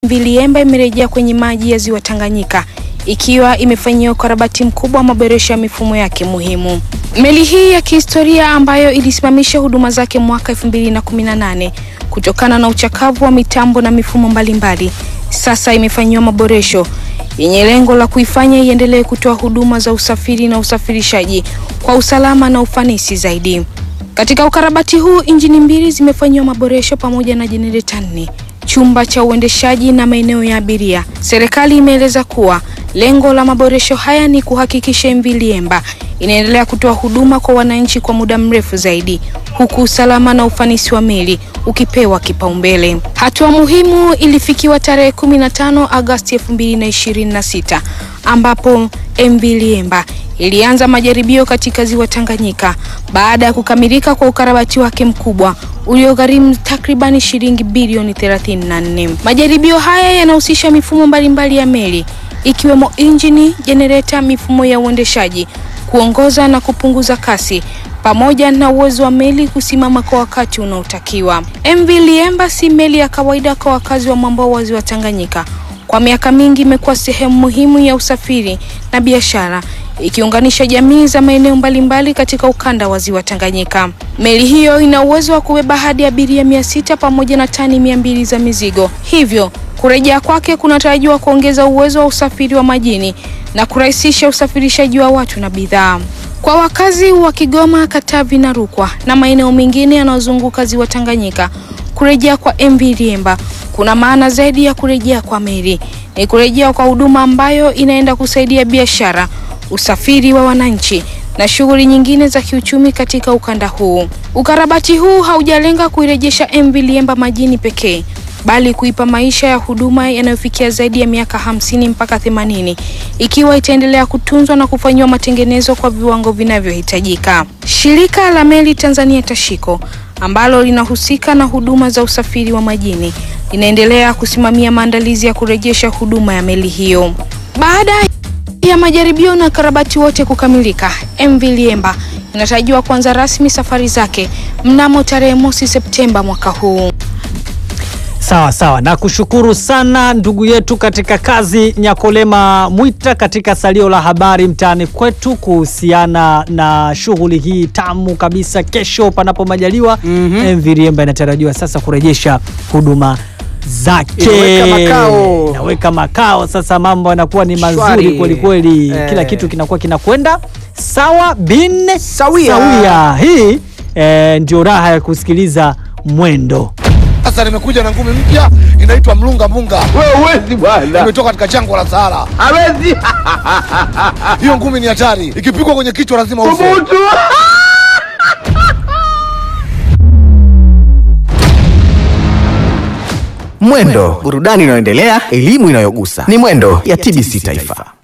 MV Liemba imerejea kwenye maji ya ziwa Tanganyika ikiwa imefanyiwa ukarabati mkubwa wa maboresho ya mifumo yake muhimu. Meli hii ya kihistoria ambayo ilisimamisha huduma zake mwaka 2018 kutokana na uchakavu wa mitambo na mifumo mbalimbali, sasa imefanyiwa maboresho yenye lengo la kuifanya iendelee kutoa huduma za usafiri na usafirishaji kwa usalama na ufanisi zaidi. Katika ukarabati huu, injini mbili zimefanyiwa maboresho pamoja na jenereta nne, chumba cha uendeshaji na maeneo ya abiria. Serikali imeeleza kuwa lengo la maboresho haya ni kuhakikisha MV Liemba inaendelea kutoa huduma kwa wananchi kwa muda mrefu zaidi, huku usalama na ufanisi wa meli ukipewa kipaumbele. Hatua muhimu ilifikiwa tarehe 15 Agosti 2026 ambapo MV Liemba ilianza majaribio katika ziwa Tanganyika baada ya kukamilika kwa ukarabati wake mkubwa uliogharimu takribani shilingi bilioni 34. Majaribio haya yanahusisha mifumo mbalimbali ya meli ikiwemo injini, jenereta, mifumo ya uendeshaji, kuongoza na kupunguza kasi pamoja na uwezo wa meli kusimama kwa wakati unaotakiwa. MV Liemba si meli ya kawaida kwa wakazi wa mwambao wa ziwa Tanganyika. Kwa miaka mingi imekuwa sehemu muhimu ya usafiri na biashara ikiunganisha jamii za maeneo mbalimbali katika ukanda wa ziwa Tanganyika. Meli hiyo ina uwezo wa kubeba hadi abiria mia sita pamoja na tani mia mbili za mizigo, hivyo kurejea kwake kunatarajiwa kuongeza uwezo wa usafiri wa majini na kurahisisha usafirishaji wa watu na bidhaa. Kwa wakazi wa Kigoma, Katavi na Rukwa na maeneo mengine yanayozunguka ziwa Tanganyika, kurejea kwa MV Liemba kuna maana zaidi ya kurejea kwa meli. Ni kurejea kwa huduma ambayo inaenda kusaidia biashara, usafiri wa wananchi na shughuli nyingine za kiuchumi katika ukanda huu. Ukarabati huu haujalenga kuirejesha MV Liemba majini pekee bali kuipa maisha ya huduma yanayofikia zaidi ya miaka hamsini mpaka themanini ikiwa itaendelea kutunzwa na kufanyiwa matengenezo kwa viwango vinavyohitajika. Shirika la Meli Tanzania Tashiko ambalo linahusika na huduma za usafiri wa majini linaendelea kusimamia maandalizi ya kurejesha huduma ya meli hiyo. Baada ya majaribio na ukarabati wote kukamilika, MV Liemba inatarajiwa kuanza rasmi safari zake mnamo tarehe mosi Septemba mwaka huu. Sawa sawa, na kushukuru sana ndugu yetu katika kazi Nyakolema Mwita katika salio la habari mtaani kwetu kuhusiana na shughuli hii tamu kabisa. Kesho panapo majaliwa, MV Liemba inatarajiwa sasa kurejesha huduma zake, Inaweka makao. inaweka makao. Sasa mambo yanakuwa ni mazuri Shwari. kweli kweli, Eh. kila kitu kinakuwa kinakwenda sawa bin Sawia. sawia. Hii eh, ndio raha ya kusikiliza mwendo Sasa nimekuja na ngumi mpya inaitwa mlunga munga, Wewe huwezi bwana. imetoka katika jangwa la Sahara. Hawezi. Hiyo ngumi ni hatari, ikipigwa kwenye kichwa lazima ufe. Thubutu. Mwendo, burudani inayoendelea, elimu inayogusa. Ni Mwendo ya TBC Taifa.